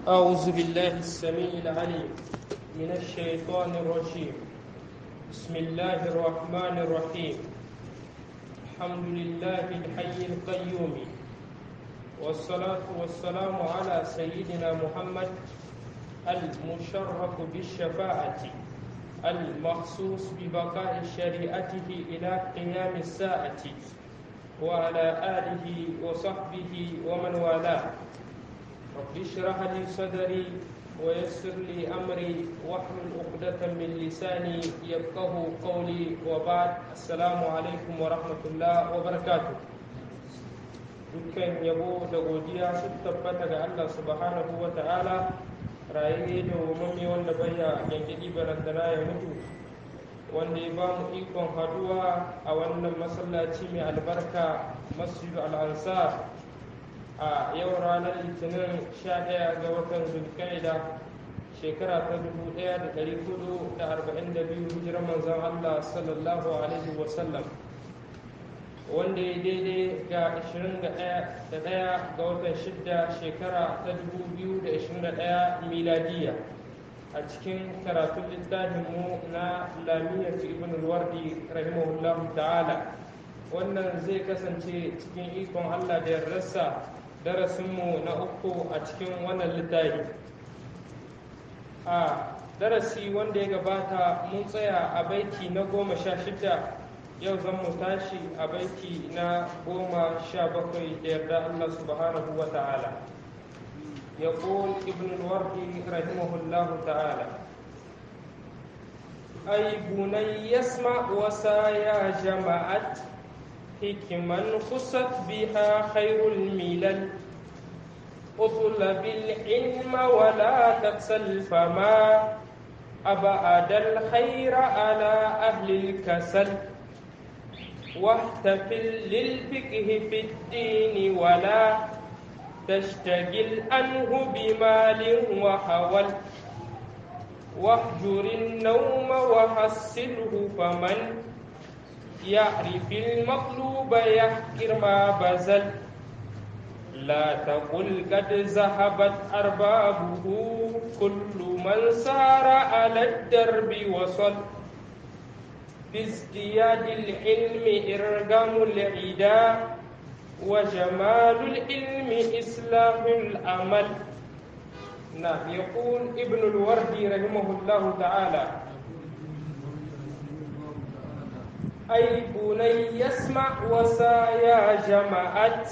أعوذ بالله السميع العليم من الشيطان الرجيم بسم الله الرحمن الرحيم الحمد لله الحي القيوم والصلاة والسلام على سيدنا محمد المشرف بالشفاعة المخصوص ببقاء شريعته إلى قيام الساعة وعلى آله وصحبه ومن والاه رب اشرح لي صدري ويسر لي أمري واحلل عقدة من لساني يفقه قولي وبعد السلام عليكم ورحمة الله وبركاته dukkan yabo da godiya su tabbata ga Allah subhanahu wa ta'ala rayayye da umarni wanda baya yankidi barantana ya mutu wanda ya ba mu ikon haduwa a wannan masallaci mai albarka masjidu al'ansar a yau ranar litinin 11 ga watan zulkaida shekara ta 1442 hijirar manzon Allah sallallahu alaihi wasallam wanda ya daidai ga 21 ga watan 6 shekara ta 2021 miladiya a cikin karatun littafinmu na lamiyyar ibn al-wardi rahimahullahu ta'ala wannan zai kasance cikin ikon Allah da yardarsa darasinmu na uku a cikin wannan littafi a darasi wanda ya gabata mun tsaya a baiti na goma sha shida yau zan mu tashi a baiti na goma sha bakwai da yarda Allah subhanahu wa ta'ala يقول ابن الوردي رحمه الله تعالى أي بني يسمع وسايا جمعت حكما خصت بها خير الملل اطلب العلم ولا تكسل فما أبعد الخير على أهل الكسل واحتفل للفقه في الدين ولا تشتغل عنه بمال وحول واهجر النوم وحسله فمن يعرف المطلوب يحكر ما بذل لا تقل قد ذهبت أربابه كل من سار على الدرب وصل بازدياد العلم إرغام العدا وجمال العلم إصلاح الأمل نعم يقول ابن الوردي رحمه الله تعالى أي بني يسمع وسايا جمعت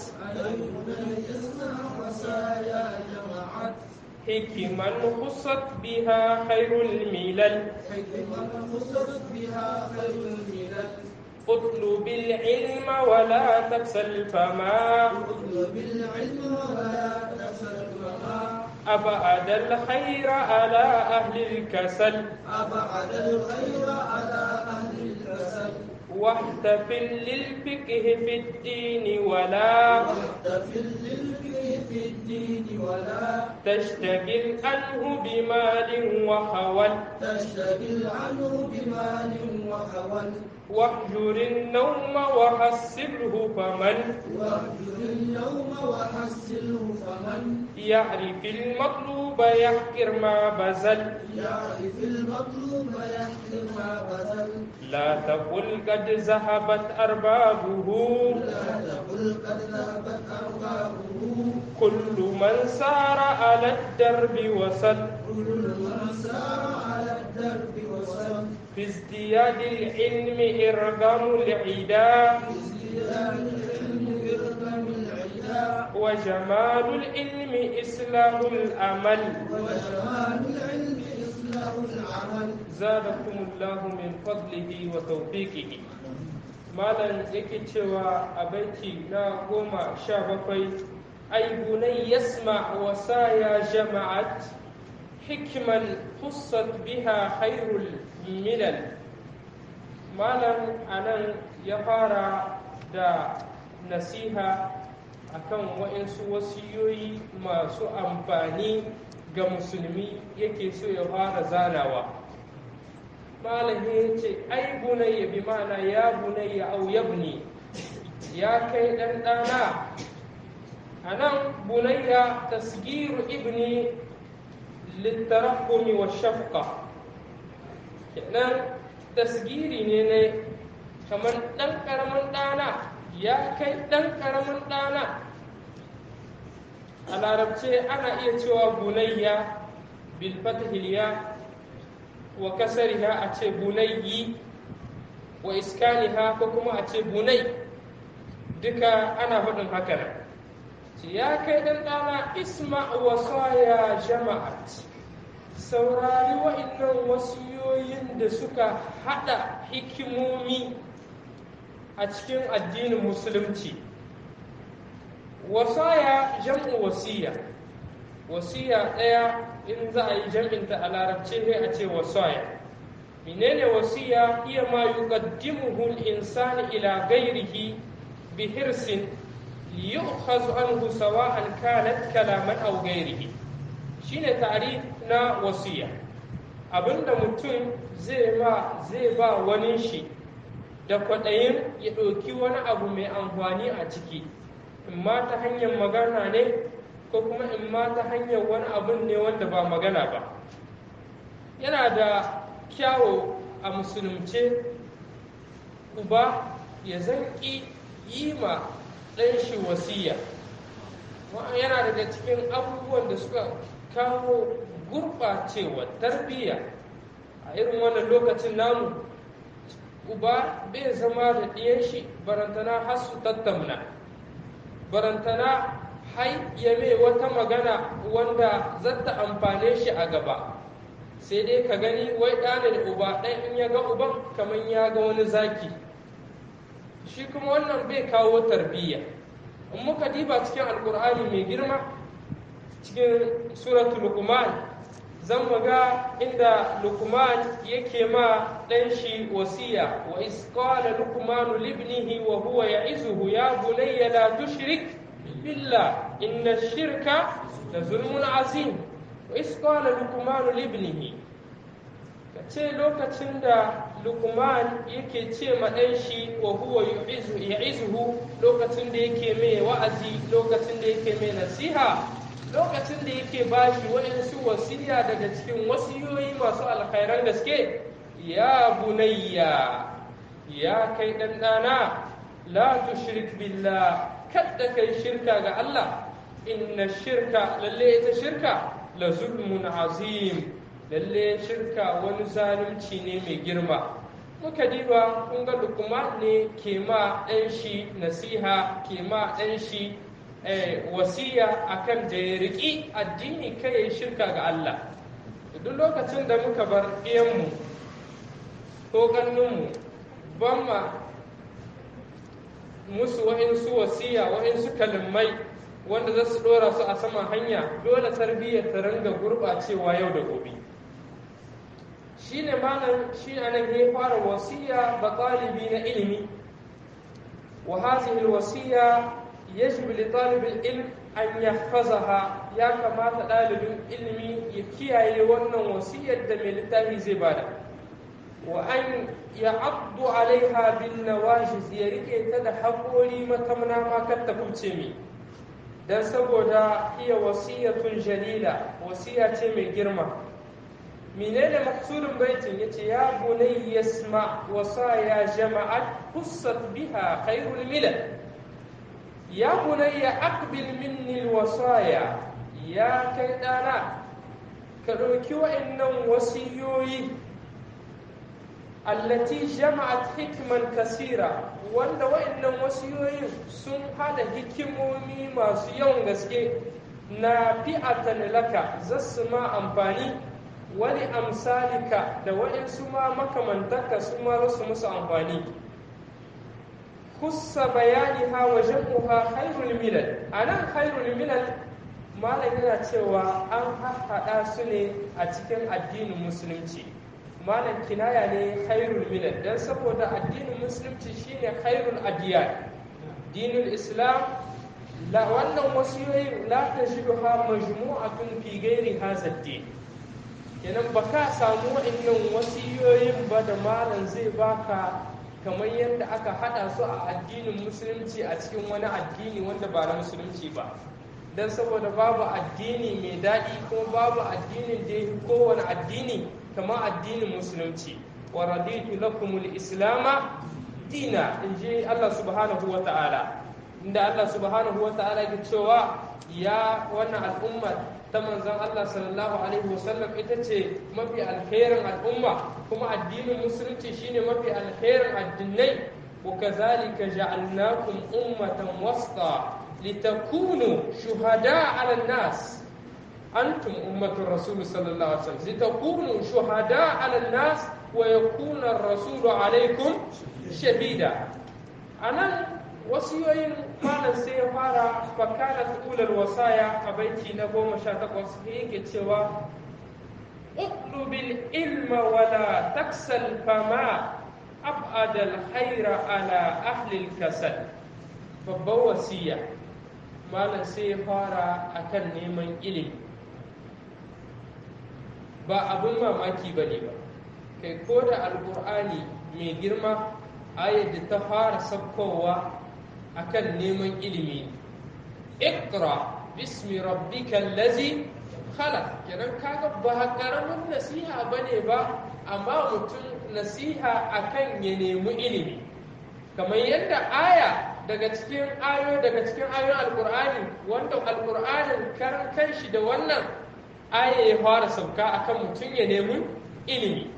حكما خصت بها خير الملل حكما خصت بها خير الملل اطلب العلم ولا تكسل فما اطلب العلم ولا تكسل فما أبعد الخير على أهل الكسل أبعد الخير على أهل الكسل واحتفل للفقه في الدين ولا واحتفل للفقه في الدين ولا تشتغل عنه بمال وحول تشتغل عنه بمال وحول واهجر النوم وحسبه فمن واهجر اليوم وحسله فمن يعرف المطلوب يحكر ما بذل يعرف المطلوب يحكم ما بذل لا تقل قد ذهبت أربابه لا تقل قد ذهبت أربابه كل من سار على الدرب وصل كل من سار على الدرب وصل في ازدياد العلم إرغام العدا ازدياد العلم يرغم العدا وجمال العلم إصلاح الأمل وجمال العلم إصلاح العمل زادكم الله من فضله وتوفيقه malam yake cewa a baiti na goma sha bakwai ai bunai yasma wa saya jama'at hikman hussat biha khairul milal malam anan ya fara da nasiha akan waɗansu wasiyoyi masu amfani ga musulmi yake so ya fara zanawa malami ya ce ai bunayya bi mana ya bunayya au yabni ya kai ɗan ɗana a nan bunayya tasgiru ibni littarahumi wa shafqa kenan tasgiri ne ne kamar ɗan ƙaramin ɗana ya kai ɗan ƙaramin ɗana a larabce ana iya cewa bunayya bil fathiliya wa kasariha a ce bunayyi wa iskaniha ko kuma a ce bunai duka ana faɗin haka nan ya kai ɗan ɗana isma wasaya jama'at saurari wa'innan wasiyoyin da suka haɗa hikimomi a cikin addinin musulunci wasaya jam'u wasiya wasiya ɗaya in za a yi jam'inta a larabce sai a ce wasaya menene wasiya iya ma yuqaddimuhu al-insani ila ghairihi bi hirsin yu'khazu anhu sawa'an kanat kalaman aw ghairihi shine ta'rif na wasiya abinda mutum zai ba zai ba wani shi da kwaɗayin ya ɗauki wani abu mai amfani a ciki in ma ta hanyar magana ne ko kuma in ma ta hanyar wani abun ne wanda ba magana ba yana da kyawo a musulunce uba ya zanki yi ma ɗan shi wasiya yana daga cikin abubuwan da suka kawo gurɓacewa tarbiyya a irin wannan lokacin namu uba bai zama da ɗiyan shi barantana har su tattauna barantana hai ya mai wata magana wanda zata amfane shi a gaba sai dai ka gani wai ɗana da uba ɗan in ya ga uban kamar ya ga wani zaki shi kuma wannan bai kawo tarbiyya in muka diba cikin alkur'ani mai girma cikin suratul luqman zan ga inda lukman yake ma ɗan shi wasiya wa isqala lukmanu libnihi wa huwa ya'izuhu ya bunayya la tushrik billah inna shirka la zulmun azim wa isqala lukmanu libnihi kace lokacin da lukman yake ce ma ɗan shi wa huwa ya'izuhu lokacin da yake mai wa'azi lokacin da yake mai nasiha lokacin da yake bashi waɗansu wasiya daga cikin wasiyoyi masu alkhairan gaske ya bunayya ya kai ɗanɗana la tushrik billah kadda kai shirka ga Allah inna shirka lalle ita shirka la zulmun azim lalle shirka wani zalunci ne mai girma muka diba kun ga lukuma ne ke ma ɗan shi nasiha ke ma ɗan shi wasiya akan da ya riƙi addini kai ya shirka ga Allah duk lokacin da muka bar ɗiyanmu ko ƙannunmu ban ma musu wa'insu wasiya wa'insu kalimai wanda za su ɗora su a saman hanya dole tarbiyyar ta ringa gurɓacewa yau da gobe shi ne malam shi anan ya fara wasiya ba ɗalibi na ilimi wa hazihi wasiya يجب لطالب العلم أن يحفظها يا كما طالب ilimi ya kiyaye wannan wasiyar da mai littafi zai bada wa an ya abdu alaiha bin nawajiz ya rike ta da haƙori matamna ma kar ta kubce mi dan saboda iya wasiyatun jalila wasiya ce mai girma menene maksudin baitin yace ya bunay yasma wasaya jama'at hussat biha khairul milal ya bunayya aqbil minni alwasaya ya kai dana ka ɗauki wa'annan wasiyoyi allati jama'at hikman kasira wanda wa'annan wasiyoyin sun hada hikimomi masu yawan gaske na fi'atan laka zasu ma amfani wani amsalika da wa'insu ma makamantaka su ma su musu amfani kusa bayani ha wa jam'uha khairul milal anan khairul milal malam yana cewa an haɗa su ne a cikin addinin musulunci malam kinaya ne khairul milal dan saboda addinin musulunci shine khairul adiyan dinul islam la wannan wasiyoyi la tajiduha majmu'atun fi ghairi hadha din kenan baka samu wa'annan wasiyoyin ba da malam zai baka kamar yadda aka hada su a addinin musulunci a cikin wani addini wanda ba na musulunci ba don saboda babu addini mai daɗi kuma babu addinin da ya kowane addini kamar addinin musulunci wa raditu lakumul islama dina in ji Allah subhanahu wa ta'ala inda Allah subhanahu wa ta'ala ke cewa ya wannan al'umma ta manzon Allah sallallahu alaihi wasallam ita ce mafi alherin al'umma kuma addinin musulunci shine mafi alherin addinai wa kazalika ja'alnakum ummatan wasta litakunu shuhada 'ala an-nas antum ummatu rasul sallallahu alaihi wasallam litakunu shuhada 'ala an-nas wa yakuna ar-rasulu 'alaykum shahida anan wasiyoyin malam sai ya fara fakana ulal wasaya a baiti na goma sha takwas yake cewa uqlubil ilma wala taksal fama abadal khaira ala ahli kasal babban wasiya malam sai ya fara akan neman ilimi ba abin mamaki ba ne ba kai ko da alkur'ani mai girma ayar da ta fara sabkowa akan neman ilimi ikra bismi rabbika allazi khalaq kenan kaga ba karamin nasiha bane ba amma mutum nasiha akan ya nemi ilimi kamar yadda aya daga cikin ayo daga cikin ayoyin alqur'ani wanda alqur'anin karan kanshi da wannan aya ya fara sauka akan mutum ya nemi ilimi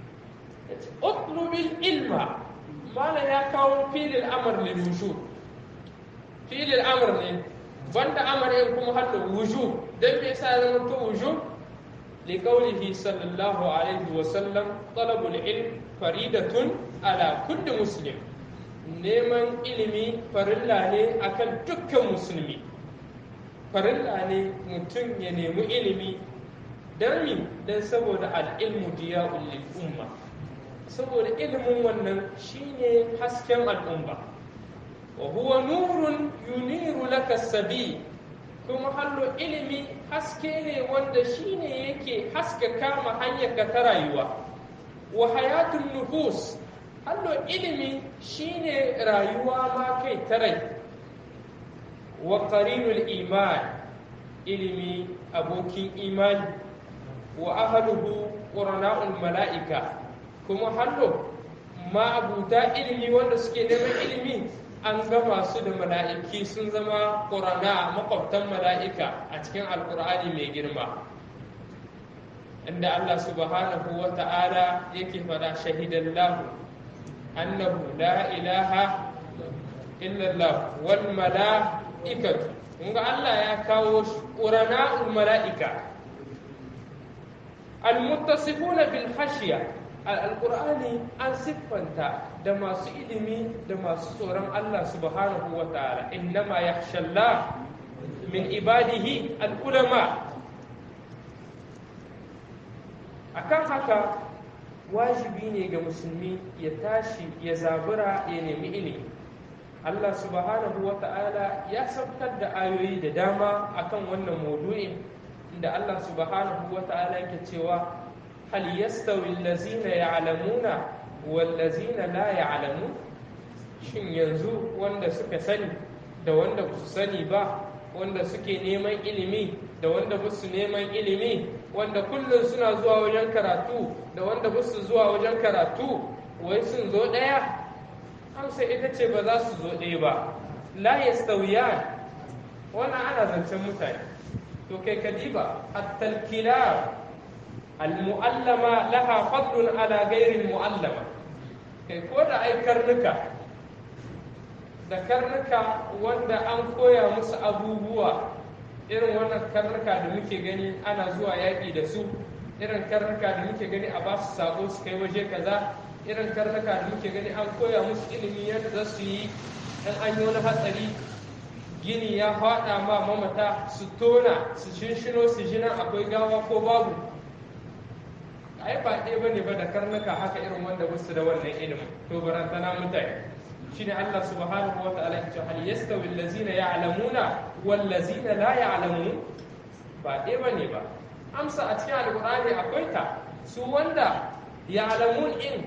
utlubil ilma mala ya kawo filin amr lil wujud filin amr ne banda amr yin kuma hadda wuju dan me yasa ya zama to wuju li qawlihi sallallahu alaihi wa sallam talabul ilm faridatun ala kulli muslim neman ilimi farilla ne akan dukkan musulmi farilla ne mutum ya nemi ilimi dan mi dan saboda al-ilmu diya'ul lil umma saboda ilimin wannan shine hasken al'umma وهو نور ينير لك السبيل kuma hallo ilimi haske ne wanda shine yake haska kama hanyar ka ta rayuwa wa hayatun nufus hallo ilimi shine rayuwa ma kai ta rai wa qarinul iman ilimi abokin imani wa ahluhu qurana'ul mala'ika kuma hallo ma abuta ilimi wanda suke neman ilimi an gama su da mala'iki sun zama ƙurana makwabtan mala'ika a cikin alƙur'ani mai girma inda Allah subhanahu wa ta'ala yake fada shahidan lahu annahu la ilaha illallah wal mala'ikatu ga Allah ya kawo ƙurana mala'ika al-muttasifuna bil khashiya alƙur'ani an siffanta da masu ilimi da masu tsoron Allah subhanahu wa ta'ala innama yakhshallah min ibadihi al'ulama akan haka wajibi ne ga musulmi ya tashi ya zabura ya nemi ilimi Allah subhanahu wa ta'ala ya sabtar da ayoyi da dama akan wannan maudu'in inda Allah subhanahu wa ta'ala yake cewa hal yastawi allazina ya'lamuna wal ladzina la ya'lamun shin yanzu wanda suka sani da wanda ba su sani ba wanda suke neman ilimi da wanda ba su neman ilimi wanda kullum suna zuwa wajen karatu da wanda ba su zuwa wajen karatu wai sun zo ɗaya amsa ita ce ba za su zo ɗaya ba la yastawiyan wannan ana zancen mutane to kai kadiba at-talkilar al-mu'allama laha fadlun ala ghairi mu'allama kai ko da ai karnuka da karnuka wanda an koya musu abubuwa irin wannan karnuka da muke gani ana zuwa yaƙi da su irin karnuka da muke gani a basu sako su kai waje kaza irin karnuka da muke gani an koya musu ilimi yadda za su yi in an yi wani hatsari gini ya faɗa ma mamata su tona su shinshino su ji nan akwai gawa ko babu ai ba ɗaya bane ba da karnuka haka irin wanda basu da wannan ilimin to barantana mutane shine Allah subhanahu wa ta'ala ya ce hal yastawi allazina ya'lamuna wal ladzina la ya'lamun ba ɗaya bane ba amsa a cikin alqur'ani akwai ta su wanda ya'lamun in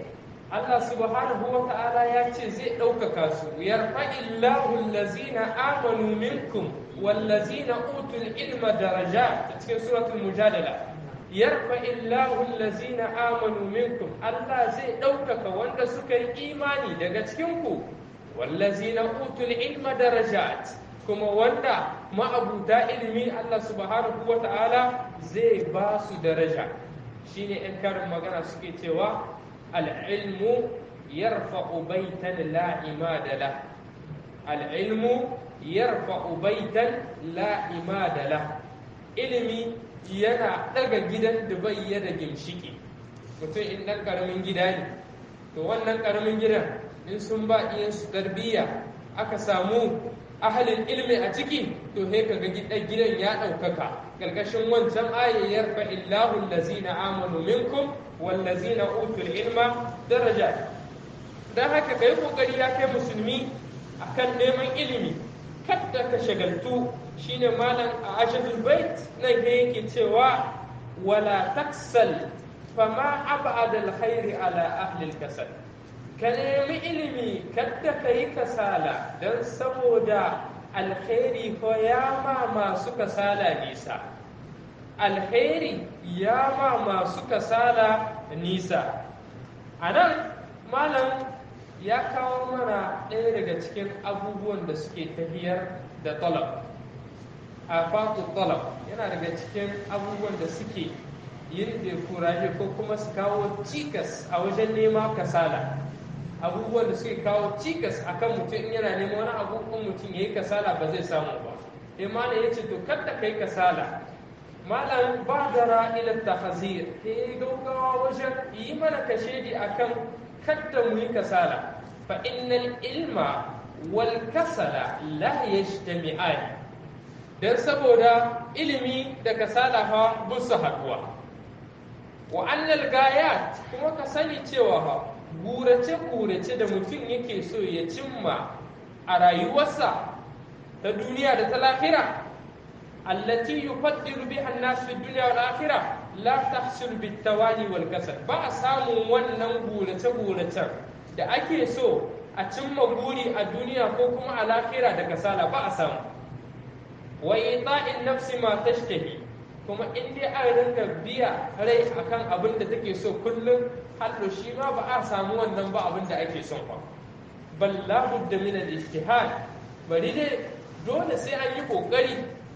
Allah subhanahu wa ta'ala ya ce zai ɗaukaka su yarfa'illahu allazina amanu minkum wallazina utul ilma daraja cikin suratul mujadala yarfa'illahu allazina amanu minkum Allah zai ɗaukaka wanda suka yi imani daga cikin ku wallazina utul ilma darajat kuma wanda ma'abuta ilimi Allah subhanahu wa ta'ala zai ba su daraja shine in karin magana suke cewa العلم يرفع بيتا لا عماد له العلم يرفع بيتا لا عماد له ilimi yana daga gidan da bai ya da gimshiki mutum in ɗan ƙaramin gida ne to wannan ƙaramin gidan in sun ba iyansu tarbiyya aka samu ahalin ilmi a ciki to sai kaga gidan ya ɗaukaka ƙarƙashin wancan ayayyar fa illahu allazina amanu minkum wallazina utul ilma daraja dan haka kai kokari ya kai musulmi akan neman ilimi kadda ka shagaltu shine malam a ashadul bait nan ke yake cewa wala taksal fama ab'ada alkhairi ala ahli alkasal ka nemi ilimi kadda ka yi kasala don saboda alkhairi ko ya ma masu kasala nisa alkhairi ya ma masu kasala nisa a nan malam ya kawo mana ɗaya daga cikin abubuwan da suke tafiyar da talab a fatu talab yana daga cikin abubuwan da suke yin da kuraje ko kuma su kawo cikas a wajen nema kasala abubuwan da suke kawo cikas akan mutum in yana neman wani abu in mutum ya yi kasala ba zai samu ba imana ya ce to kadda kai kasala malam badara ila tahzir he gaugawa wajen yi mana kashedi akan kadda mu yi kasala fa innal ilma wal kasala la yajtami'an dan saboda ilimi da kasala fa busu haduwa wa annal gayat kuma ka sani cewa fa gurace gurace da mutum yake so ya cimma a rayuwarsa ta duniya da ta lahira التي يفضل بها الناس في الدنيا والآخرة لا تحصل بالتوالي والكسل ba a samun wannan gurace-guracen da ake so a cimma guri a duniya ko kuma a lahira da kasala ba a samu wa ita'in nafsi ma tashtahi kuma in dai an rinka biya rai akan abin da take so kullum hallo shi ma ba a samu wannan ba abin da ake son ba bal la budda min al-ijtihad bari dai dole sai an yi kokari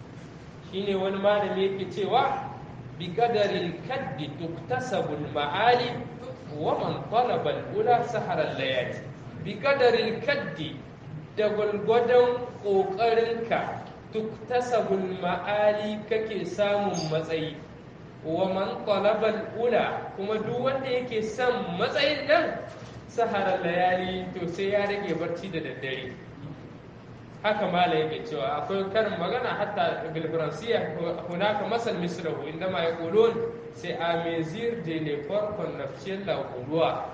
shine wani malami yake cewa bi qadaril kaddi tuktasabul ma'ali wa man talaba al-ula sahara layali bi qadaril kaddi da gwargwadon ƙoƙarinka tuktasabul ma'ali kake samun matsayi wa man talaba ula kuma duk wanda yake son matsayin nan sahara layali to sai ya rage barci da daddare haka mala yake cewa akwai karin magana hatta bil faransiya hunaka masal misrahu indama yaqulun c'est à mesure de l'effort qu'on obtient la couloir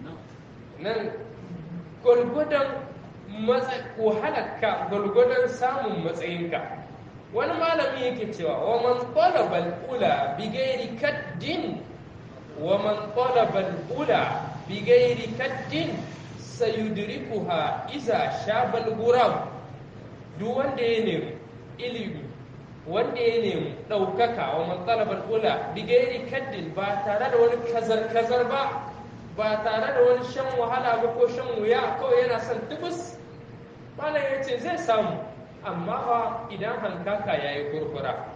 nan gwargwadon wahalarka gwargwadon samun matsayinka wani malami yake cewa wa man talabal ula bi gairi kaddin wa man talabal ula bi gairi kaddin sayudrikuha iza shabal gurab duk wanda ya nemi ilimi wanda ya nemi ɗaukaka wa man talabal ula bi gairi kaddin ba tare da wani kazar-kazar ba ba tare da wani shan wahala ba ko shan wuya kawai yana son tubus malam ya ce zai samu amma ba idan hankaka ya yi kurkura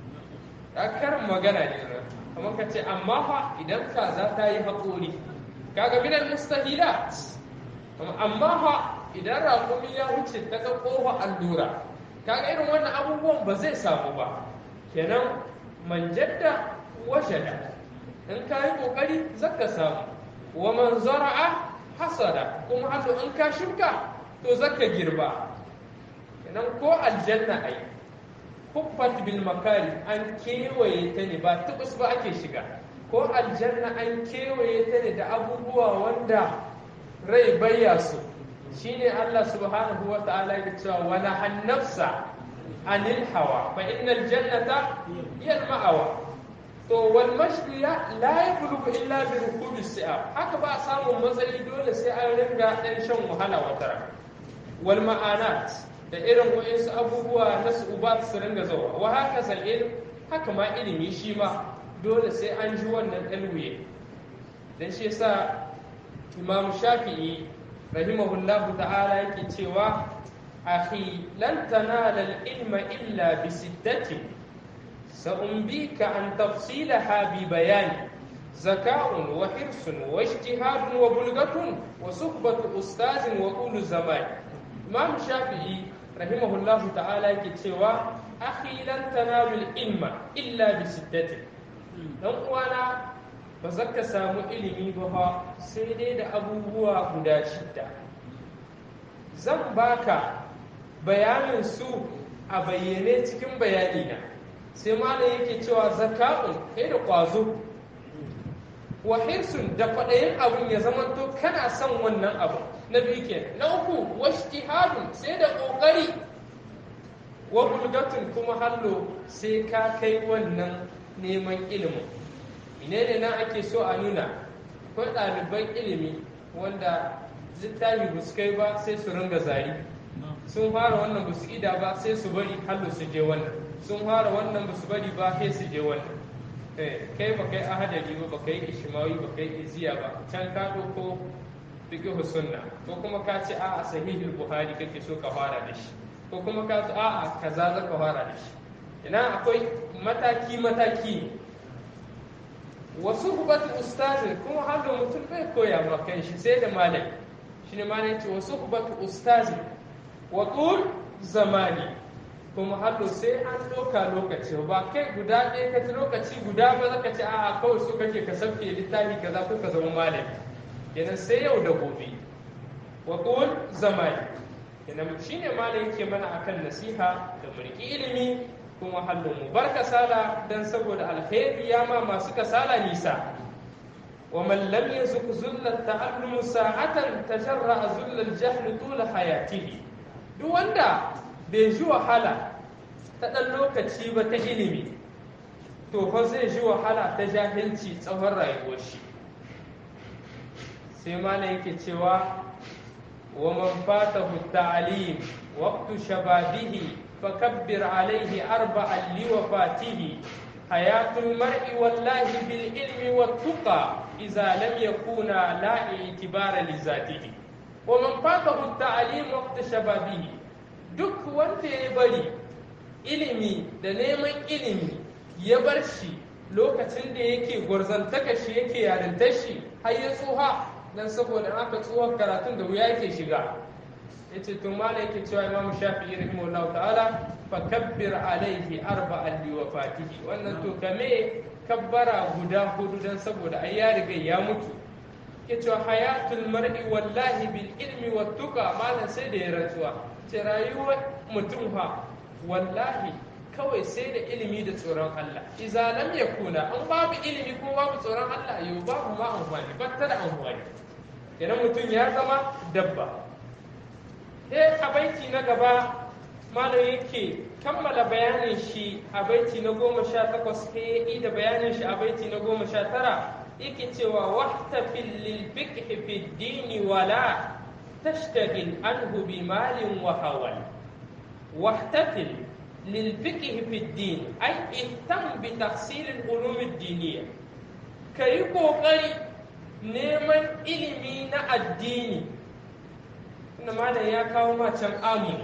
karin magana ne na amma ka ce amma fa idan kaza ta yi haƙori kaga bidan mustahilat amma fa idan raƙumi ya wuce ta ga ƙofa allura kaga irin wannan abubuwan ba zai samu ba kenan manjadda wajada in ka yi ƙoƙari zaka samu wa man zara'a hasada kuma hannu in ka shuka to zaka girba kenan ko aljanna ai kuffat bil makari an kewaye ta ne ba tubus ba ake shiga ko aljanna an kewaye ta ne da abubuwa wanda rai bayya su shine Allah subhanahu wa ta'ala ya cewa wa nahan nafsa anil hawa fa innal jannata hiya al ma'awa to wal mashri la yablugu illa bi rukubi si'a haka ba a samun matsayi dole sai an ringa dan shan wahala wata wal ma'anat da irin wa'insu abubuwa na su'ubat su ringa zawa wa haka zal ilm haka ma ilimi shi ma dole sai an ji wannan ɗalwiye dan shi yasa imam shafi'i rahimahullahu ta'ala yake cewa akhi lan tanala al-ilma illa bi sittatin سأنبيك عن تفصيلها ببيان زكاء وحرص واجتهاد وبلغة وصحبة أستاذ وطول زمان إمام الشافعي رحمه الله تعالى كتوى أخي لن تنالوا العلم إلا بستة dan uwana ba za ka samu ilimi ba sai dai da abubuwa guda shidda zan baka bayanin su a bayyane cikin bayanina sai malam yake cewa zaka'un kai da kwazo wa hirsun da kwaɗayin abin ya zamanto kana son wannan abu na biyu ke na uku washtihadun sai da ƙoƙari wa bulgatun kuma hallo sai ka kai wannan neman ilimin ine ne nan ake so a nuna akwai ɗaliban ilimi wanda littafi ba su kai ba sai su ringa zari sun fara wannan ba su ida ba sai su bari hallo su je wannan sun fara wannan ba su bari ba sai su je wannan kai ba kai ahadari ba ba kai ishmawi ba kai iziya ba can ka ko fiqh sunna ko kuma ka ce a'a sahihul buhari kake so ka fara da shi ko kuma ka ce a'a kaza za ka fara da shi ina akwai mataki mataki wasu hubatu ustazin kuma har da mutum bai koya ma kan shi sai da malami shine malami ce wasu hubatu ustazin wa zamani kuma hallo sai an ɗauka lokaci ba kai guda ɗaya ka ci lokaci guda ba za ka ci a kawai so kake ka sauke littafi kaza ko ka zama malami kenan sai yau da gobe wa qul zamani kenan shine malam yake mana akan nasiha da mulki ilimi kuma hallo mu bar kasala dan saboda alkhairi ya ma masu kasala nisa wa man lam yazuk zulla ta'allum sa'atan tajarra zulla al-jahl tul hayatihi duk wanda bai ji wahala ta ɗan lokaci ba ta ilimi to fa zai ji wahala ta jahilci tsawon rayuwar shi sai mana yake cewa wa man fatahu ta'lim waqtu shababihi fakabbir alaihi arba'an li wafatihi hayatul mar'i wallahi bil ilmi wat tuqa idza lam yakuna la i'tibara li zatihi wa man fatahu ta'lim waqtu shababihi duk wanda ya bari ilimi da neman ilimi ya bar shi lokacin da yake gwarzantaka shi yake yarintar shi har ya tsuha dan saboda aka tsuhar karatun da wuya yake shiga ya ce tun mala yake cewa imamu shafi'i rahimahullahu ta'ala fa kabbir alaihi arba'an li wafatihi wannan to kame kabbara guda hudu dan saboda ai ya riga ya mutu ya ce hayatul mar'i wallahi bil ilmi wat tuqa malan sai da ya rantsuwa ce rayuwar mutum fa wallahi kawai sai da ilimi da tsoron Allah iza lam yakuna an babu ilimi ko babu tsoron Allah yau babu ma amfani ba ta da amfani idan mutum ya zama dabba sai a baiti na gaba malam yake kammala bayanin shi a baiti na goma sha takwas sai ya da bayanin shi a baiti na goma sha tara yake cewa wahtafil lil fiqh fi dini wala تشتغل عنه بمال وهوى واحتفل للفقه في الدين أي اهتم بتحصيل العلوم الدينية كي قوقري neman ilimi na addini inda malam ya kawo macen amu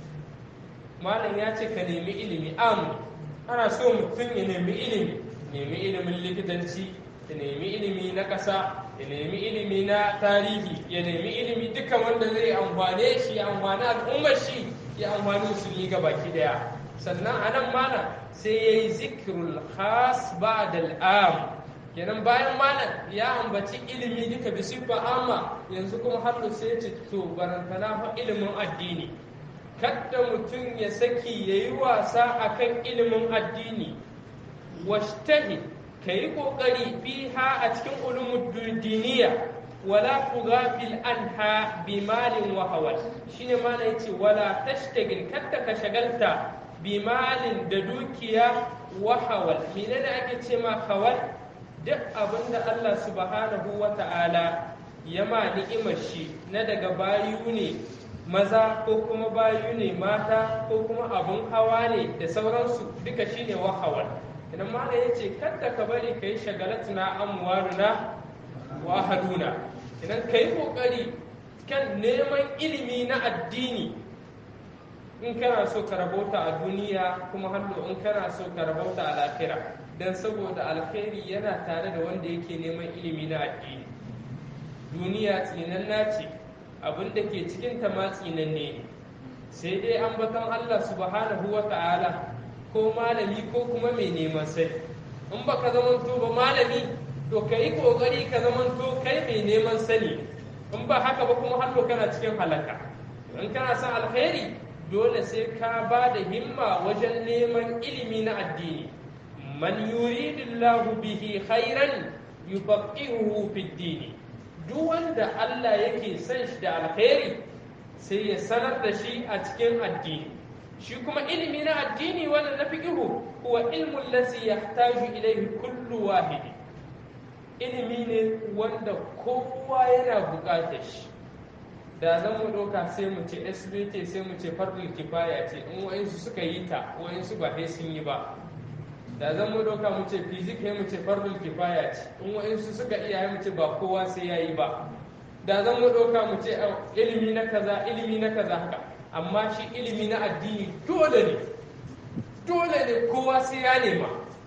malam ya ce ka nemi ilimi amu ana so mutum ya nemi ilimi nemi ilimin likitanci ya nemi ilimi na ƙasa ya nemi ilimi na tarihi ya nemi ilimi duka wanda zai amfane shi ya amfani al'ummar shi ya amfani musulmi ga baki daya sannan a nan mana sai ya yi zikirul khas ba da al'am kenan bayan mana ya ambaci ilimi duka bi siffa amma yanzu kuma har sai ce to barantana fa ilimin addini kadda mutum ya saki ya yi wasa akan ilimin addini washtahi ka yi ƙoƙari fiha a cikin ulumin diniya wala tughafil anha bi malin wa hawal shine mana yace wala tashtagil kadda ka shagalta bi malin da dukiya wa hawal menene ake ce ma hawal duk abinda Allah subhanahu wa ta'ala ya ma ni'imar shi na daga bayu ne maza ko kuma bayu ne mata ko kuma abun hawa ne da sauransu duka shine wa hawal idan ma ya ce kadda ka bari ka yi shagalatuna amwaruna wa haduna idan ka yi kokari kan neman ilimi na addini in kana so ka rabauta a duniya kuma hannu in kana so ka rabauta a lafira don saboda alkhairi yana tare da wanda yake neman ilimi na addini duniya tsinanna ce abin da ke cikin ta ma tsinanne ne sai dai an batan Allah subhanahu wa ta'ala ko malami ko kuma mai neman sai in baka zamanto ba malami to ka yi kokari ka zamanto kai mai neman sani in ba haka ba kuma hannu kana cikin halaka in kana son alkhairi dole sai ka ba da himma wajen neman ilimi na addini man yuridillahu bihi khairan yufaqihuhu fid dini duk wanda Allah yake son shi da alkhairi sai ya sanar da shi a cikin addini shi kuma ilimi na addini wanda na fiqihu huwa ilmu allazi yahtaju ilayhi kullu wahidi ilimi ne wanda kowa yana buƙatar shi da zan mu ɗauka sai mu ce sbt sai mu ce fardul kifaya ce in wa'insu suka yi ta wa'insu ba sai sun yi ba da zan mu ɗauka mu ce fizik mu ce fardul kifaya ce in wa'insu suka iya mu ce ba kowa sai ya yi ba da zan mu ɗauka mu ce ilimi na kaza ilimi na kaza haka amma shi ilimi na addini dole ne dole ne kowa sai ya nema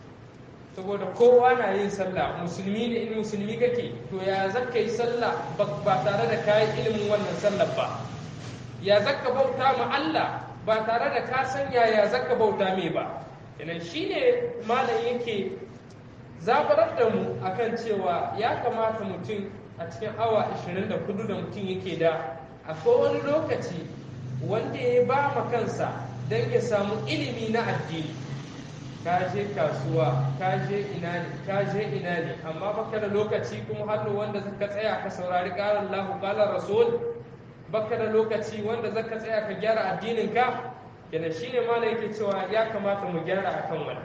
saboda kowa na yin sallah musulmi ne in musulmi kake to ya zaka yi sallah ba tare da kayi ilimin wannan sallah ba ya zaka bauta ma Allah ba tare da ka san ya zaka bauta mai ba kenan shine malam yake zabarar da mu akan cewa ya kamata mutum a cikin awa 24 da mutum yake da akwai wani lokaci wanda ya ba ma kansa don ya samu ilimi na addini ka je kasuwa ka je ina ne ka je ina ne amma baka da lokaci kuma hannu wanda zaka tsaya ka saurari kalan lahu kalan rasul baka da lokaci wanda zaka tsaya ka gyara addinin ka yana shine ma yake cewa ya kamata mu gyara akan wannan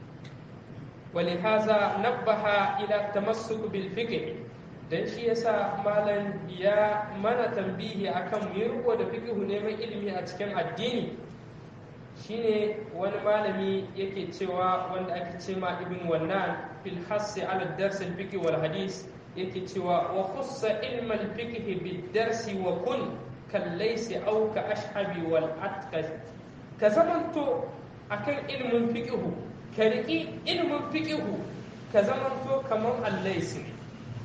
ولهذا نبه إلى التمسك بالفقه dan shi yasa malam ya mana tambihi akan mu riko da fiqhu neman ilimi a cikin addini shine wani malami yake cewa wanda ake ce ma ibn wannan fil hassi ala dars al fiqh wal hadis yake cewa wa khussa ilm al fiqh bid darsi wa kun kal laysi aw ka ashhabi wal atqas ka zamanto akan ilmin fiqh ka riki ilmin fiqh ka zamanto kaman al-laysi ne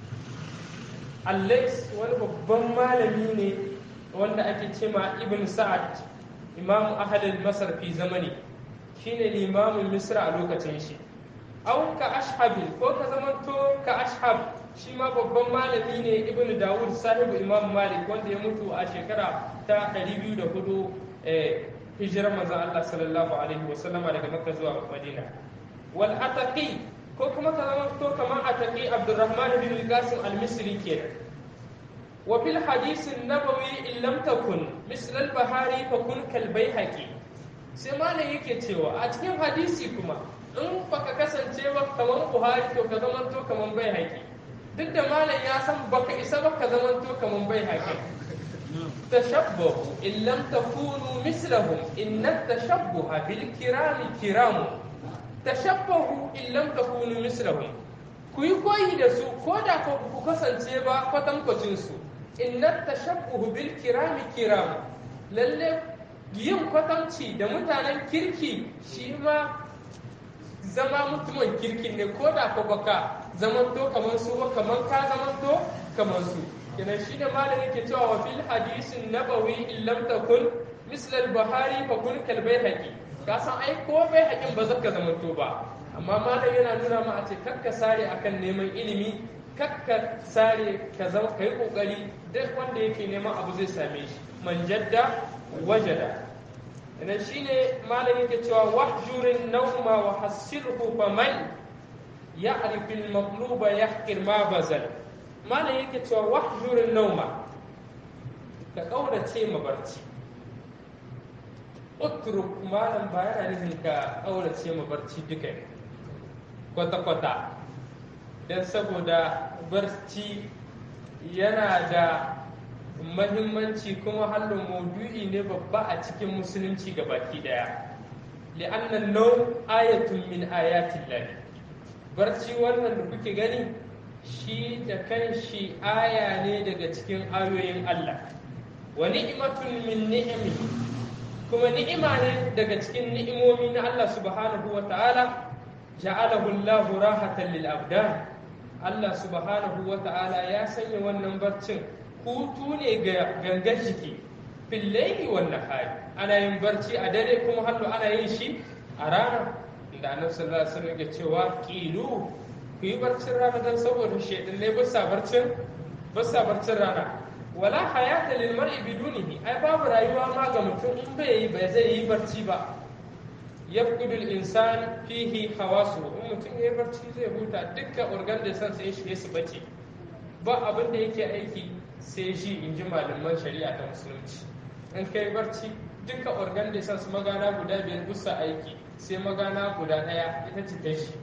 al-lays wani babban malami ne wanda ake ce ma ibn sa'ad imam ahadin masar fi zamani shine limamin misra a lokacin shi au ka ashabin ko ka zamanto ka ashab shi ma babban malami ne ibn dawud sahibu imam malik wanda ya mutu a shekara ta 204 hijirar manzon Allah sallallahu alaihi wa sallama daga makka zuwa madina wal ataqi ko kuma ka zamanto kamar ataqi abdurrahman bin qasim al-misri kenan وفي الحديث النبوي إن لم تكن مثل البهاري فكن كالبيهقي sai malam yake cewa a cikin hadisi kuma in baka kasance ba kamar buhari to ka zamanto kamar bai haƙi duk da malam ya san baka isa ba ka zamanto kamar bai haƙi tashabbahu in lam takunu mislahum inna tashabbuha bil kirami kiramu tashabbahu in lam takunu mislahum ku yi koyi da su ko da ku kasance ba kwatankwacin su inna tashabbuhu bil kirami kiram lalle yin kwatanci da mutanen kirki shi ma zama mutumin kirki ne ko da ka baka zamanto kamar su ba kamar ka zamanto kamar su kenan shi da malam yake cewa wa fil hadisin nabawi in lam takun misl al bahari fa kun kal bayhaqi ka san ai ko bayhaqin ba zaka zamanto ba amma malam yana nuna ma a ce kakka sare akan neman ilimi kakka sare ka zama ka yi kokari duk wanda yake neman abu zai same shi man jadda wajada ina shine malam yake cewa wahjurin nauma wa hasilhu fa man ya'rif al maqluba yahqir ma bazal malam yake cewa wahjurin nauma ka kaurace ma barci utruk malam ba yana nufin ka aurace ma barci duka ne kwata-kwata don saboda barci yana da mahimmanci kuma hallon maudu'i ne babba a cikin musulunci ga baki daya li'annan nau ayatun min ayatin lahi barci wannan da kuke gani shi da kan shi aya ne daga cikin ayoyin Allah wa ni'matun min ni'ami kuma ni'ima ne daga cikin ni'imomi na Allah subhanahu wa ta'ala ja'alahu Allahu rahatan lil abdan Allah subhanahu wa ta'ala ya sanya wannan barcin hutu ne ga gangar jiki fil layli wan nahari ana yin barci a dare kuma hallo ana yin shi a rana da annabi sallallahu alaihi wasallam ya cewa qilu ku yi barcin rana dan saboda shaidan ne ba sa barcin ba sa barcin rana wala hayata lil mar'i bidunihi ai babu rayuwa ma ga mutum in bai yi bai zai yi barci ba yabqudu al insan fihi hawasu in mutum yayi barci zai huta dukkan organ da san sai shi su bace ba abin da yake aiki sai shi in ji malaman shari'a ta musulunci in kai barci dukkan organ da san su magana guda biyar busa aiki sai magana guda daya ita ce ta shi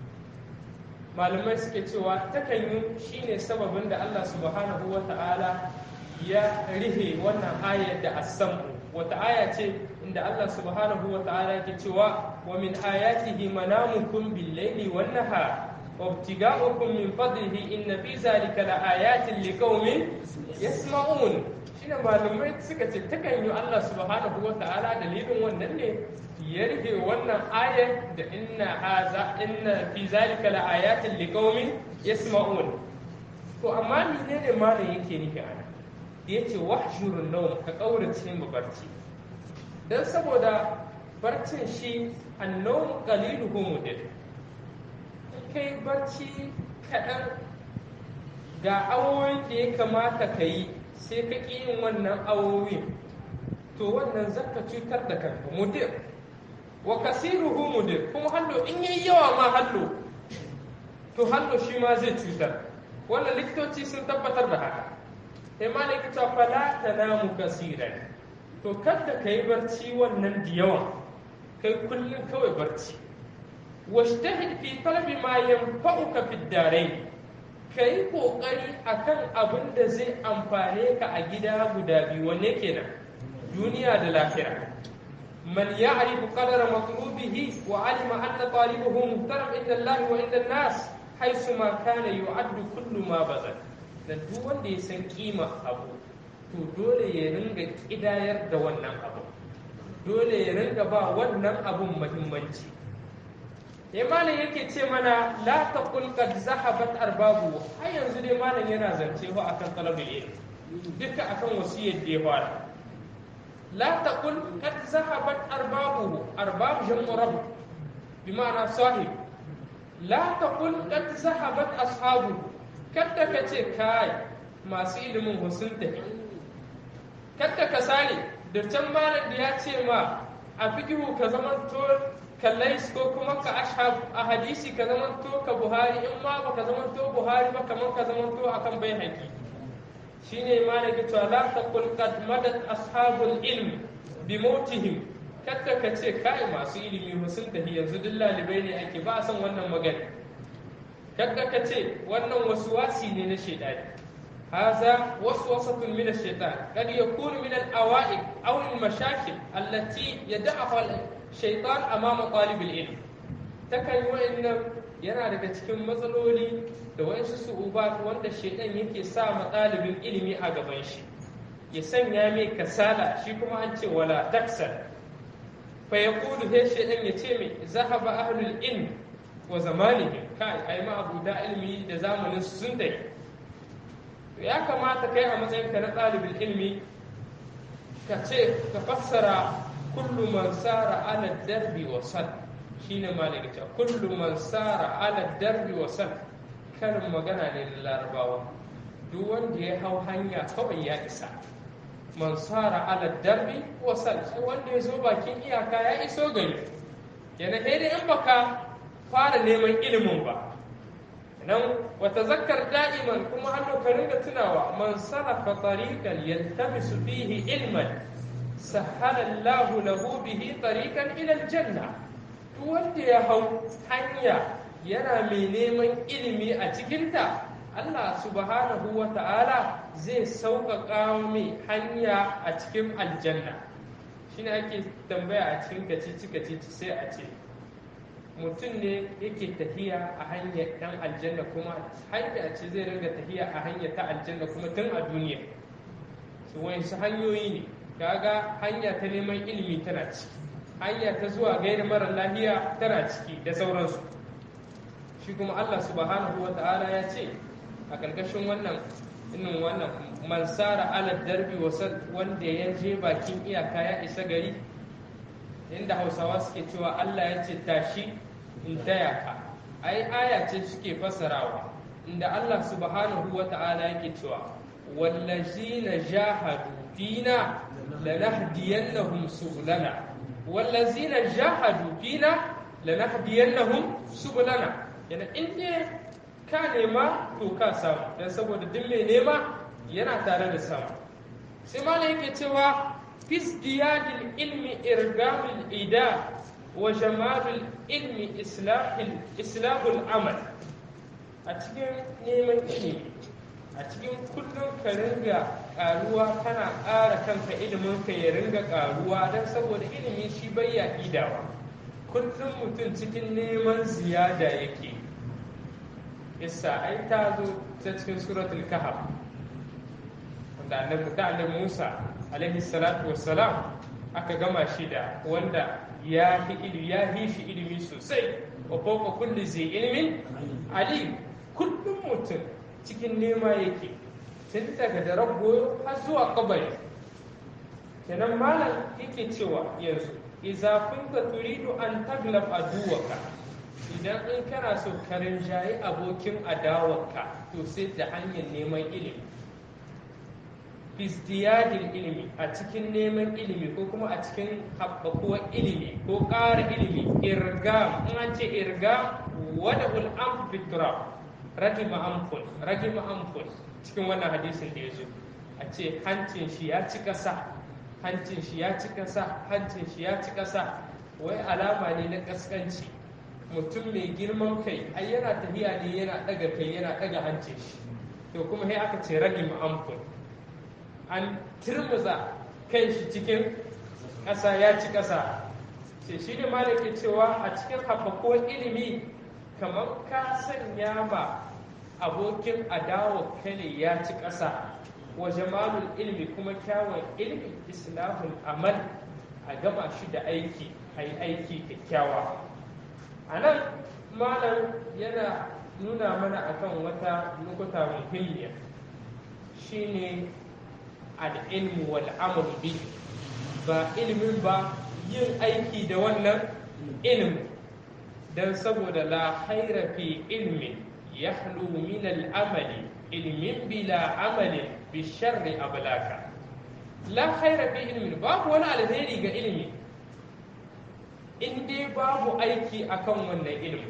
malamai suke cewa takan yi shine sababin da Allah subhanahu wa ta'ala ya rihe wannan ayar da asamu wata aya ce inda Allah subhanahu wa ta'ala yake cewa wa min ayatihi manamukum bil laili wan nahar wa ibtiga'ukum min fadlihi inna fi zalika la ayatin liqaumin yasma'un shine malamai suka ce takan yi Allah subhanahu wa ta'ala dalilin wannan ne ya rufe wannan ayar da inna haza inna fi zalika la ayatin liqaumin yasma'un to amma menene malam yake nufi ana yace wahshurun nawm ka kaurace mu barci dan saboda barcin shi annawm qaliluhu mudid kai barci kaɗan ga awoyin da ya kamata ka yi sai ka ƙi yin wannan awowin to wannan zaka cutar da kanka mudir wa kasiruhu mudir kuma hallo in yayi yawa ma hallo to hallo shi ma zai cutar wannan likitoci sun tabbatar da haka sai ma likita fala tanamu kasiran to kada ka yi barci wannan da yawa kai kullum kawai barci washtahid fi talabi ma yanfa'uka fi darain kai kokari akan abin da zai amfane ka a gida guda biyu wanne kenan duniya da lahira من يعرف قدر مطلوبه وعلم أن طالبه محترم عند الله وعند الناس حيثما كان يعد كل ما بذل dan duk wanda ya san kima abu to dole ya ringa kidayar da wannan abu dole ya ringa ba wannan abun muhimmanci ya malam yake ce mana la taqul qad zahabat arbabu har yanzu dai malam yana zance ho akan talabul ilm duka akan wasiyar da ya fara لا تقل قد ذهبت أربابه أرباب جمع رب بمعنى صاحب لا تقل قد ذهبت أصحابه kada ka ce kai masu ilimin sun tafi kada ka sani da can malam da ya ce ma a fikihu ka zamanto kallai ko kuma ka ashab a hadisi ka zamanto ka buhari in ma ba ka zamanto buhari ba kamar ka zamanto akan bai haƙi shine ma da cewa la taqul qad madat ashabul ilm bi mautihim kada ka ce kai masu ilimi ba sun tafi yanzu duk lalibai ne ake ba san wannan magana kada ka ce wannan waswasi ne na shaitani هذا وسوسة من الشيطان قد يكون من الأوائق أو المشاكل التي يدعها الشيطان أمام طالب العلم تكن وإن yana daga cikin matsaloli da wasu su'ubat wanda shaidan yake sa ma ɗalibin ilimi a gaban shi ya sanya mai kasala shi kuma an ce wala taksal fa ya kudu sai shaidan ya ce mai zahaba ahlul ilm wa zamanihim kai ai ma abu da ilmi da zamanin su sun dai ya kamata kai a matsayin ka na ɗalibin ilmi ka ce ka fassara kullu man sara ala darbi wa sal shine malaka ta kullu man sara ala darbi wa sal karin magana ne da larabawa duk wanda ya hau hanya kawai ya isa man sara ala darbi wa sal sai wanda ya zo bakin iyaka ya iso gari yana dai in baka fara neman ilimin ba nan wata zakkar da'iman kuma hannu ka ringa tunawa man sarrafa tariqan yaltamisu fihi ilman sahala Allahu lahu bihi tariqan ila aljanna duk wanda ya hau hanya yana mai neman ilimi a cikinta Allah subhanahu wa ta'ala zai sauƙaƙa mai hanya a cikin aljanna shi ne ake tambaya a cikin kacici-kacici sai a ce mutum ne yake tafiya a hanyar ɗan aljanna kuma hanya ce zai ringa tafiya a hanyar ta aljanna kuma tun a duniya su su hanyoyi ne kaga hanya ta neman ilimi tana ciki hanya ta zuwa gaida mara lafiya tana ciki da sauransu shi kuma Allah subhanahu wa ta'ala ya ce a ƙarƙashin wannan inin wannan mansara ala darbi wanda ya je bakin iyaka ya isa gari inda hausawa suke cewa Allah ya ce tashi in taya ka ai aya ce suke fassarawa inda Allah subhanahu wa ta'ala yake cewa wallazina jahadu fina lanahdiyannahum subulana wallazina jahadu fina lanahdiyannahum subulana yana in ka nema to ka samu don saboda duk mai nema yana tare da samu sai malam yake cewa fisdiyadil ilmi irgamul ida wa jamalul ilmi islahul amal a cikin neman ilimi a cikin kullum ka ringa karuwa kana ƙara kanka ilimin ka ya ringa karuwa don saboda ilimi shi bai ya idawa kullum mutum cikin neman ziyada yake isa ai ta zo ta cikin suratul kahf wanda annabi da annabi Musa alaihi salatu wassalam aka gama shi da wanda ya fi ilimi ya fi shi ilimi sosai wa fawqa kulli zai ilmin alim kullum mutum cikin nema yake tun daga da goyo har zuwa kabari kenan malam yake cewa yanzu idza kunta turidu an taglab aduwaka idan in kana so ka rinjayi abokin adawarka to sai da hanyar neman ilimi fisdiyadin ilimi a cikin neman ilimi ko kuma a cikin haɓakuwar ilimi ko ƙara ilimi irgam in an ce irgam wada ul'am fitra ragima amful ragima amful cikin wannan hadisin da ya zo a ce hancin shi ya ci ƙasa hancin shi ya ci ƙasa hancin shi ya ci ƙasa wai alama ne na ƙasƙanci mutum mai girman kai ai yana tafiya ne yana ɗaga kai yana ɗaga hancin shi to kuma sai aka ce ragima amful an turmuza kan shi cikin ƙasa ya ci ƙasa ce shi ne malaki cewa a cikin haɓakuwar ilimi kamar ka sanya ma abokin adawa kane ya ci ƙasa wa jamalul ilmi kuma kyawun ilmi islahul amal a gama shi da aiki a yi aiki kyakkyawa a nan malam yana nuna mana akan wata lokuta muhimmiya shine al'ilmu wal amalu bi ba ilimin ba yin aiki da wannan ilimin don saboda la haira fi ilmin ya min al'amali ilmin bila amalin bi sharri ablaka la haira fi ilmin babu wani alheri ga ilimi in dai babu aiki akan wannan ilimin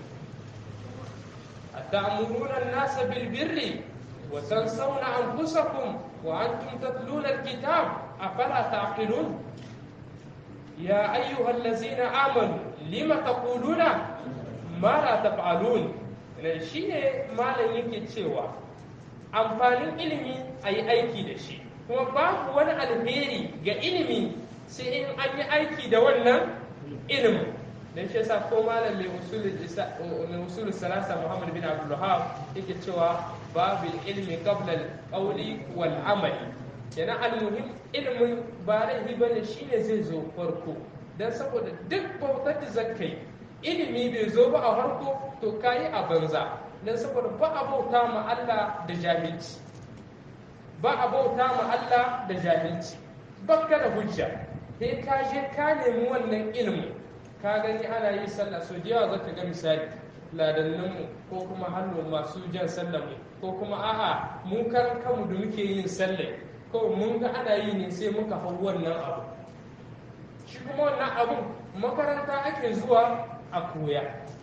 أتأمرون الناس بالبر وتنسون أنفسكم وأنتم تتلون الكتاب أفلا تعقلون يا أيها الذين آمنوا لم تقولون ما لا تفعلون shi ne malam yake cewa amfanin ilimi a yi aiki da shi kuma babu wani alheri ga ilimi sai in an yi aiki da wannan ilimin dan shi yasa ko malam mai usulul salasa Muhammad bin Abdul Wahhab yake cewa babil ilmi qabla al-qawli wal amali kenan almuhim ilmin ba laifi bane shine zai zo farko dan saboda duk bautar da zakai ilimi bai zo ba a farko to kayi a banza dan saboda ba a bauta ma Allah da jahilci ba a bauta ma Allah da jahilci bakka da hujja sai ka je ka nemi wannan ilimin ka gani ana yi sallah so da yawa zaka ga misali ladanninmu ko kuma hannu masu jan sallah mu ko kuma a'a mun karan kanmu da muke yin sallah ko mun ga ana yi ne sai muka hau wannan abu shi kuma wannan abun makaranta ake zuwa a koya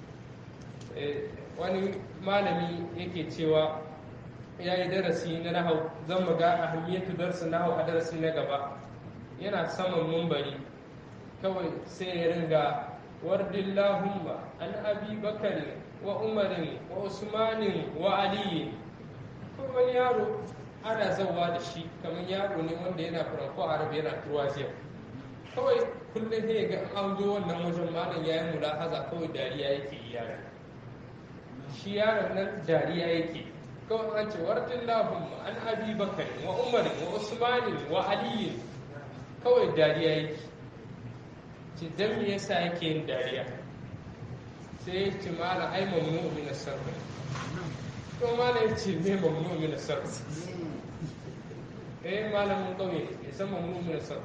wani malami yake cewa ya yi darasi na nahau zan mu ga ahammiyatu darsin nahau a darasi na gaba yana saman mumbari kawai sai ya ringa wardillahumma an abi bakarin wa umarin wa usmanin wa aliyin ko wani yaro ana zauwa da shi kamar yaro ne wanda yana faranko arabi yana turwaziya kawai kullum sai ga an zo wannan wajen malam ya yi mulahaza kawai dariya yake yi yaron shi yaron nan dariya yake kawai an ce wardin lahum an abi bakar wa umar wa usmanin wa aliyin kawai dariya yake ce dan me yasa yake yin dariya sai ya ce malam ai mamnu min sarf to malam ya ce me mamnu min sarf eh malamin kauye ya san mamnu min sarf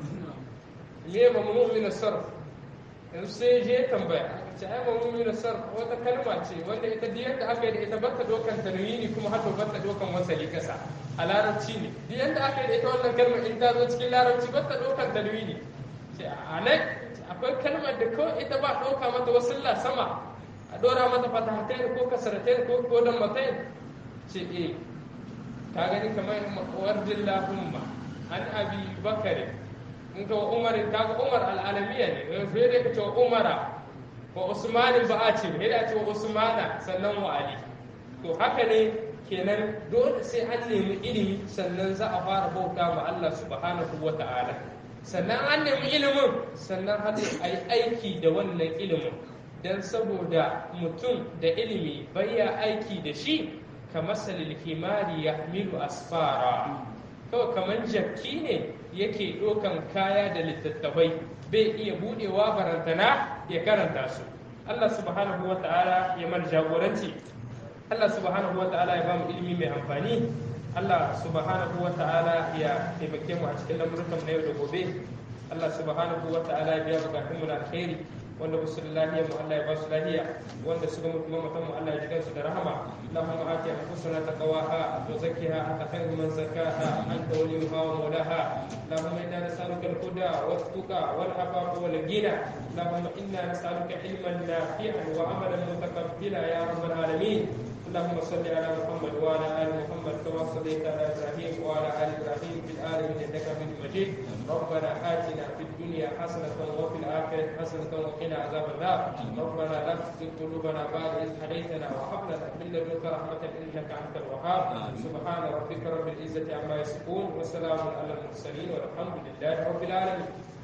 me mamnu min sarf yanzu sai je tambaya ce ai mamnu min sarf wata kalma ce wanda ita duk yadda aka yi da ita bata dokan tanwini kuma har bata dokan wasali kasa a larabci ne duk yadda aka yi da ita wannan kalmar in ta zo cikin larabci bata dokan tanwini ce a nan akwai kalmar da kawai ita ba ɗauka mata wasilla sama a ɗora mata fatahatain ko kasaratain ko kodon matain ce e ta gani kamar wardin lahumma an abi bakare in ka umar ka ga umar al'alamiya ne sai dai ka ce umara wa usmanin ba a ce ne da ce wa usmana sannan wa ali to haka ne kenan dole sai an nemi ilimi sannan za a fara bauta ma Allah subhanahu wa ta'ala sannan an nemi ilimin sannan har a yi aiki da wannan ilimin don saboda mutum da ilimi baya aiki da shi ka masalil himari ya milu asfara kawai kamar jakki ne yake ɗaukan kaya da littattafai bai iya buɗewa barantana ya karanta su Allah subhanahu wa ta'ala ya mana jagoranci Allah subhanahu wa ta'ala ya ba mu ilimi mai amfani Allah subhanahu wa ta'ala ya taimake mu a cikin lamurkan na yau da gobe Allah subhanahu wa ta'ala ya biya bukatun mu na alkhairi wanda musu da lahiya mu Allah ya ba su lahiya wanda suka mutu mamatan mu Allah ya jigan su da rahama Allahumma ati anfusana taqwaha wa zakkiha anta khairu man zakkaha anta waliyuha wa mawlaha Allahumma inna nas'aluka al-huda wat-tuqa wal-afafa wal-ghina Allahumma inna nas'aluka ilman nafi'an wa amalan mutaqabbila ya rabbal alamin اللهم صل على محمد وعلى ال محمد كما صليت على ابراهيم وعلى ال ابراهيم في العالمين انك حميد مجيد ربنا اتنا في الدنيا حسنه وفي الاخره حسنه وقنا عذاب النار ربنا لا تزغ قلوبنا بعد اذ هديتنا وهب لنا من لدنك رحمه انك انت الوهاب سبحان ربك رب العزه عما يصفون وسلام على المرسلين والحمد لله رب العالمين